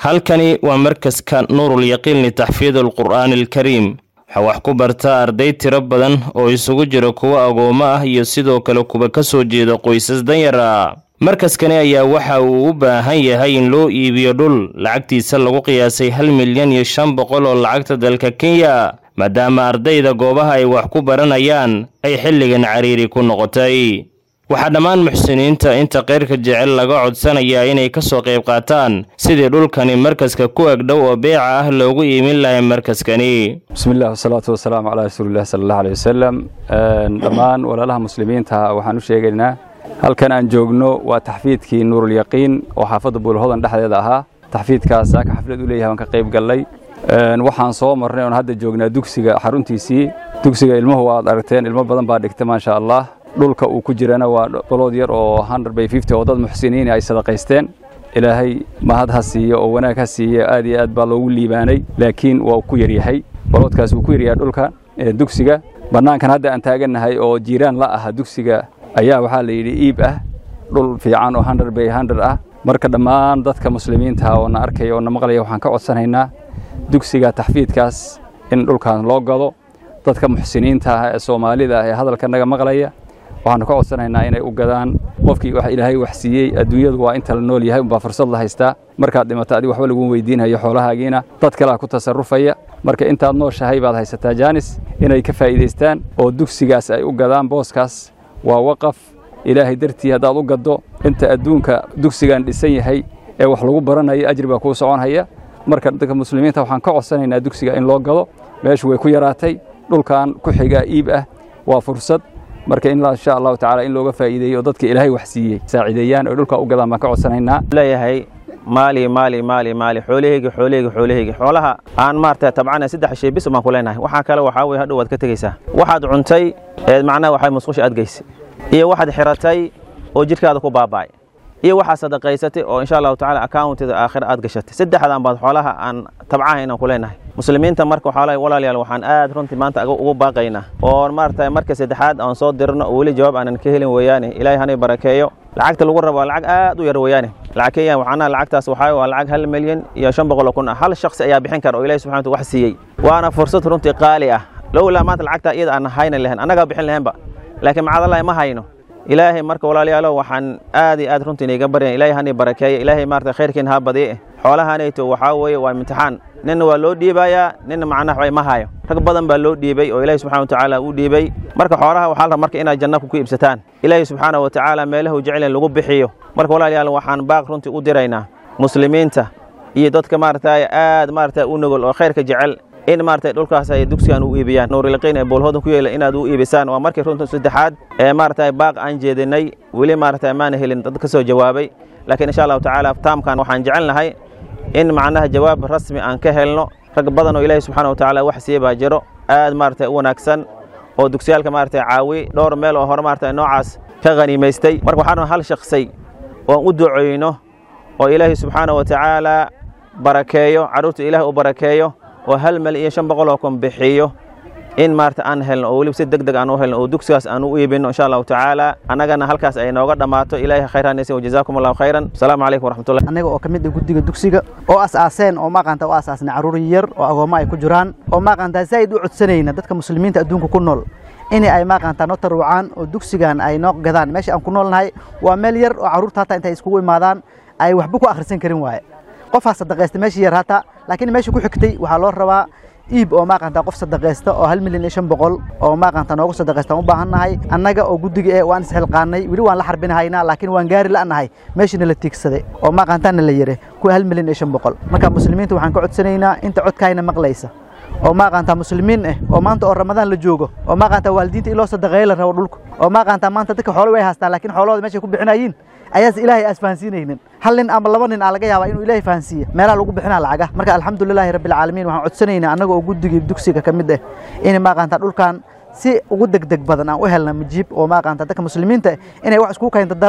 halkani waa markaska nuurul yaqiin litaxfiid alqur'aani alkariim waxaa wax ku barta arday tiro badan oo isugu jira kuwa agoommo ah iyo sidoo kale kuwa ka soo jeeda qoysas danyar ah markaskani ayaa waxa uu u baahan yahay in loo iibiyo dhul lacagtiisa lagu qiyaasay hal milyan iyo shan boqol oo lacagta dalka kenya maadaama ardayda goobaha ay wax ku baranayaan ay xilligan cariiri ku noqotay waxaa dhammaan muxsiniinta inta keyrka jecel laga codsanayaa inay ka soo qayb qaataan sidii dhulkani markaska ku agdhow oo beeca ah loogu iimin lahay markaskani bismillahi wasalaatu wasalaamu calaa rasuulillahi sala allahu aleyh wasalam dhammaan walaalaha muslimiinta waxaan u sheegaynaa halkan aan joogno waa taxfiidkii nuurulyaqiin oo xaafadda buulhodan dhexdeeda ahaa taxfiidkaas aka xaflad u leeyahay waan ka qayb gallay waxaan soo marnay oon hadda joognaa dugsiga xaruntiisii dugsiga ilmuhu waad aragteen ilmo badan baa dhigta maasha allah dhulka uu ku jirana waa balood yar oo by oo dad muxsiniin ay sadaqaysteen ilaahay mahad ha siiyo oo wanaag ha siiyo aad iyo aad baa loogu liibaanay laakiin waa ku yaryahay baloodkaas wuu ku yaryahay dhulka dugsiga bannaankan hadda aan taagannahay oo jiiraan la aha dugsiga ayaa waxaa la yidhi iib ah dhul fiican oo by ah marka dhammaan dadka muslimiinta oo na arkaya oo na maqlaya waxaan ka codsanaynaa dugsiga taxfiidkaas in dhulkan loo gado dadka muxsiniinta ah ee soomaalida ah ee hadalka naga maqlaya waxaanu ka codsanaynaa inay u gadaan qofkii wax ilaahay wax siiyey adduunyadu waa inta la nool yahay umbaa fursad la haystaa markaad dhimato adig waxba lagu weydiinhayo xoolahaagiina dad kalea ku tasarrufaya marka intaad nooshahay baad haysataa jaanis inay ka faa'iidaystaan oo dugsigaas ay u gadaan booskaas waa waqaf ilaahay dartii haddaad u gaddo inta adduunka dugsigan dhisan yahay ee wax lagu baranayo ajri baa kuu soconhaya marka dadka muslimiinta waxaan ka codsanaynaa dugsiga in loo gado meeshu way ku yaraatay dhulkan ku xigaa iib ah waa fursad marka in insha allahu tacaala in looga faa'iideeyo oo dadka ilaahay wax siiyey saaciideeyaan oo dhulka u gadaan baan ka codsanaynaa leeyahay maali maali maali maali xoolahaygi xoolahaygi xoolahaygi xoolaha aan maarata tabcana saddex shay bis baan ku leenahay waxaa kale waxaa weye hadhow waad ka tegeysaa waxaad cuntay eed macnaha waxay musqusha aad geysay iyo waxaad xiratay oo jidhkaada ku baaba'ay iyo waxaad sadaqaysatay oo insha allahu tacala accountida aakhira aad gashatay saddexdaan baad xoolaha aan tabcaha inaan ku leenahay muslimiinta marka waxaa walaalayaal waxaan aad runtii maanta ugu baaqaynaa oo maarata marka saddexaad aan soo dirno oo weli jawaab aanan ka helin weeyaane ilaahay hanay barakeeyo lacagta lagu rabo waa lacag aad u yar weeyaane lacag kenya waxaana lacagtaas waxaa waa lacag hal milyan iyo shan boqol oo kun ah hal shakhsi ayaa bixin kara oo ilahi subxana wax siiyey waana fursad runtii qaali ah lowlaa maanta lacagtaa iyada aan hayna lahayn annagaa bixin lahaynba laakiin macadallahi ma hayno ilaahay marka walaalayaalo waxaan aad iyo aad runtii iniga baryan ilahay hani barakeeya ilaahay maarata khayrkiin ha badiye xoolahanayto waxaa weeye waa imtixaan ninna waa loo dhiibayaa ninna macnaha waxbay ma hayo rag badan baa loo dhiibay oo ilaahay subxana watacaala uu dhiibay marka xoolaha waxaa la rabaa marka inaad janna ku iibsataan ilaahay subxaana wa tacaala meelahu jecel in lagu bixiyo marka walaalayaal waxaan baaq runtii u diraynaa muslimiinta iyo dadka maarata aad maarata u nugol oo khayrka jecel in maarata dhulkaas ay dugsigan u iibiyaan nuuriliqiin ee boolhoodan ku yeela inaad u iibisaan waa markii runta saddexaad ee maarata baaq aan jeedinay weli maarata maana helin dad ka soo jawaabay laakiin insha allahu tacaala taamkan waxaan jecelnahay in macnaha jawaab rasmi aan ka helno rag badan oo ilaahi subxaana wa tacaala wax siiye baa jiro aad maarata u wanaagsan oo dugsiyaalka maarata caawi dhowr meel oo hore maarata noocaas ka khaniimaystay marka waxaan hal shaksay oon u ducoyno oo ilaahi subxaana wa tacaala barakeeyo carruurta ilaah u barakeeyo oo hal mel iyo shan boqol oo kun bixiyo in maarata aan helno oo weliba si deg deg aan u helno oo dugsigaas aan u iibino insha allahu tacaala annagana halkaas ay nooga dhammaato ilaahay khayraanaysa wajazaakum allahu khayran asalaamu calaykum waraxmatullah annaga oo ka mid ah guddiga dugsiga oo as-aaseen oo maaqanta u asaasnay carruur yar oo agoommo ay ku jiraan oo maaqanta zaa'id u codsanayna dadka muslimiinta adduunka ku nool in ay maaqanta noo taruucaan oo dugsigan ay noo gadaan meesha aan ku noolnahay waa meel yar oo carruurta hataa intay iskugu imaadaan ay waxba ku akhrisan karin waaye qofaa sadaqaysta meeshii yar hata laakiin meesha ku xigtay waxaa loo rabaa iib oo maaqanta qof sadaqaysta oo hal milyan iyo shan boqol oo maaqanta noogu sadaqaystaan u baahannahay annaga oo guddiga eh waan isxilqaanay weli waan la xarbinahaynaa laakiin waan gaari la'nahay meeshiina la tiigsaday oo maaqantaana la yare kuwa hal milyan iyo shan boqol marka muslimiinta waxaan ka codsanaynaa inta codkaayna maqlaysa oo maaqanta muslimiin ah oo maanta oo ramadaan la joogo oo maaqanta waalidiinta iloo sadaqeeya la rabo dhulka oo maaqanta maanta dadka xoolo way haystaan laakiin xoolahooda meeshay ku bixinayiin ayaas ilaahay aas fahansiinaynin hal nin ama laba nin aa laga yaabaa inuu ilaahay fahansiiya meelaha lagu bixinaa lacaga marka alxamdulilaahi rabbilcaalamiin waxaan codsanaynaa annaga oo guddigii dugsiga ka mid ah in maaqanta dhulkan si ugu degdeg badan aan u helna mujiib oo maaqanta dadka muslimiinta inay wax isku kaynta daraan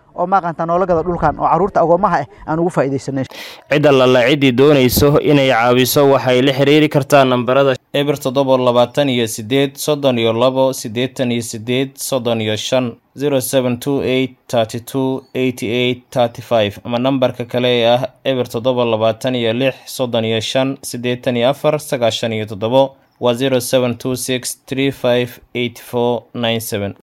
oo maaqanta noola gado dhulkan oo carruurta agoomaha ah aan ugu faa'iidaysanay cid allala ciddii doonayso inay caawiso waxay la xiriiri kartaa nambarada eber toddoba labaatan iyo sideed soddon iyo labo siddeetan iyo sideed soddon iyo shan zero seven two eight thirty two eighty eight thirty five ama nambarka kale ee ah eber toddoba labaatan iyo lix soddon iyo shan siddeetan iyo afar sagaashan iyo toddobo waa zero seven two six three five eight four nine seven